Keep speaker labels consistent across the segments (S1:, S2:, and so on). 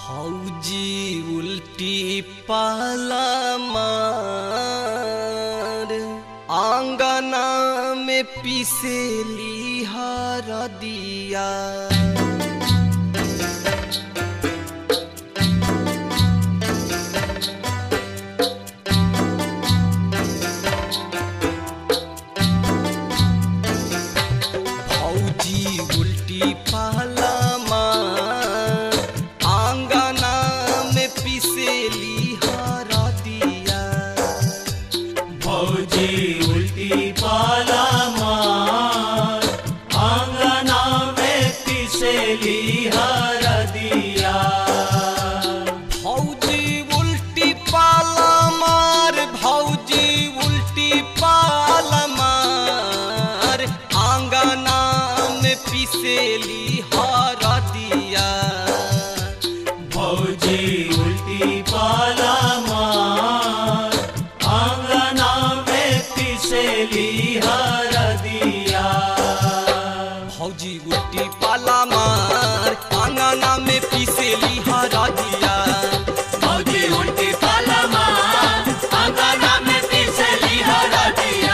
S1: फौजी उल्टी पाला मार आंगना में पिसेली हर दिया फौजी उल्टी पाला मार आंगना में पिसेली हर दिया
S2: फौजी उल्टी पाला मार आंगना में पिसेली हर दिया
S1: भौजी उल्टी पाला मार भौजी उल्टी पाला मार आंगना में पिसेली हर दिया
S2: फौजी उल्टी पाला मार आंगना में पिसेली हर दिया
S1: भौजी उल्टी पाला मार आंगना में पिसेली हर दिया
S2: फौजी उल्टी पाला मार आंगना में पिसेली हर दिया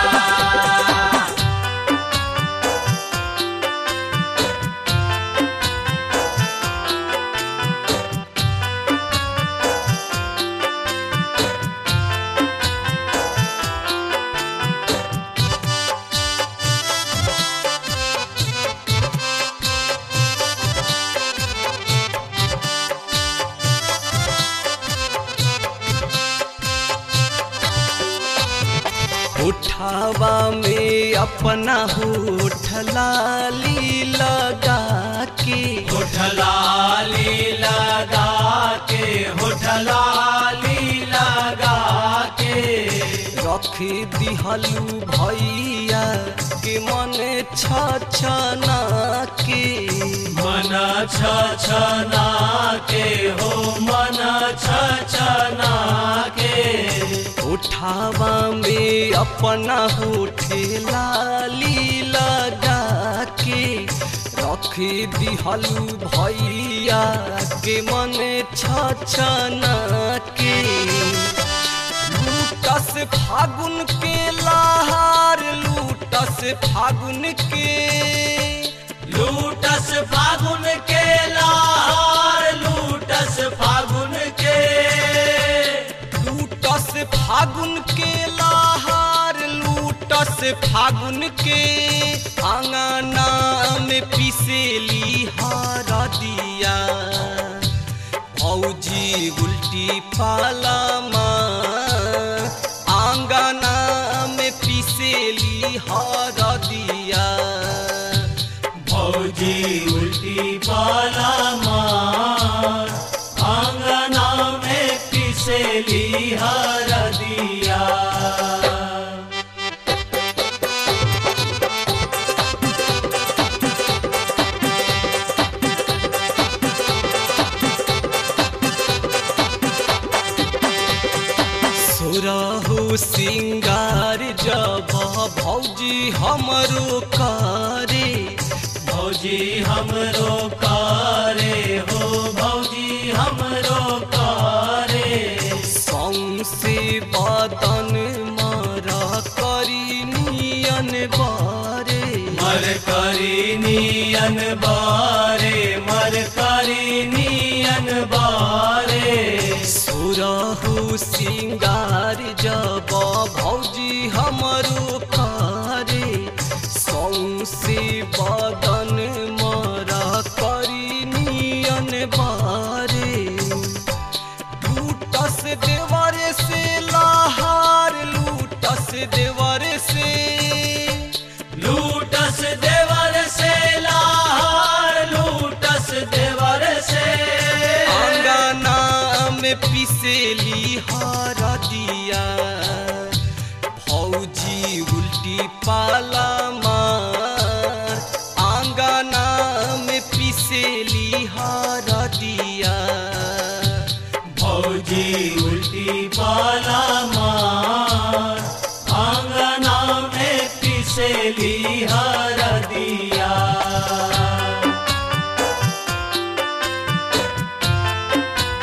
S1: उठावा में अपना होठ लाली लगा के
S2: होठलाली लगा के होठलाली लगा के
S1: रख दिहलू भैया के मन छछना के
S2: मन छछना के हो मन छछना के
S1: उठावा में अपना होठ लाली लगा के रख दिहलू भैया के मन छछना के लूटस फागुन के लहार लूटस फागुन के
S2: लूटस फागुन के लार लूटस फागुन के
S1: लूटस फागुन के लहार लूटस फागुन के आंगना में पिसेली हर दिया भौजी उल्टी पाला माँ आंगना में पिसेली हर दिया
S2: फौजी उल्टी पाला मार आंगना में पिसेली हर दिया
S1: सुरहु सिंगार जब भौजी हमरो करे
S2: भौजी हमरो कारे हो भौजी हमरो कारे
S1: सौसे बदन मरा करी नियन बारे
S2: मर करी नियन बारे मर करी नियन बारे
S1: सुरहु सिंगार जब भौजी हमरो करे सौसे बदन मरा करी नियन बारे लूटस देवर से लहार लूटस देवर से
S2: लूटस देवर से लार लूटस देवर से
S1: आंगना में पिसेली हर दिया फौजी उल्टी पाला मार आंगना में पिसेली हर दिया
S2: फौजी उल्टी पाला मार आंगना में पिसेली हर दिया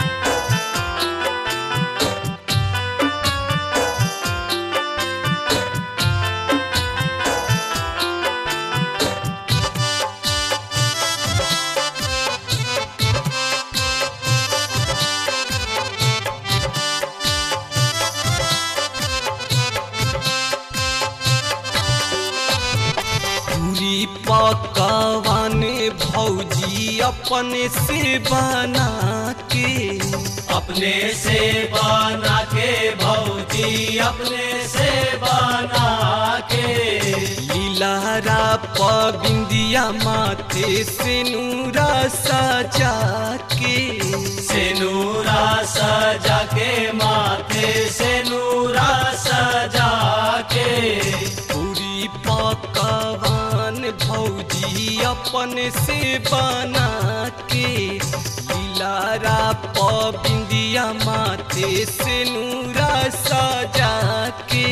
S1: अपने से बना के
S2: अपने से बना के भौजी अपने से बना के
S1: लीलारा पबिंदिया माथे से नूरा सजा के
S2: सेनूरा सजा के माथे से नूरा सजा के
S1: पूरी पकवान भौजी अपने से बना के लीलारा पबिंदिया माथे से नूरा सजा के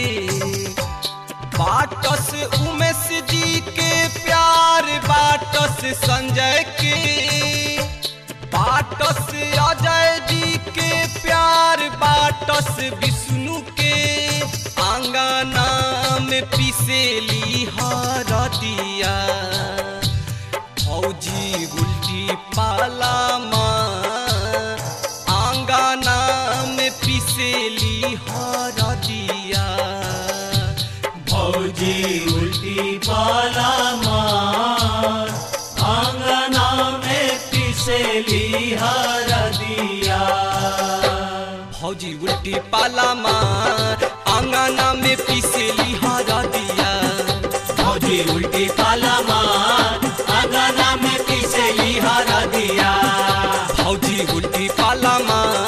S1: बाटस उमेश जी के प्यार बाटस संजय के बाटस अजय जी के प्यार बाटस विष्णु के आंगना में पिसेली हरदिया भौजी उल्टी पाला माँ आंगना में पिसेली हरदिया
S2: भौजी उल्टी पाला मार आंगना में पिसेली हर दिया
S1: भौजी उल्टी पाला मार आंगना में पिसेली हरदिया
S2: भौजी उल्टी पाला मार आंगना में पिसेली हर दिया
S1: भौजी उल्टी पाला मार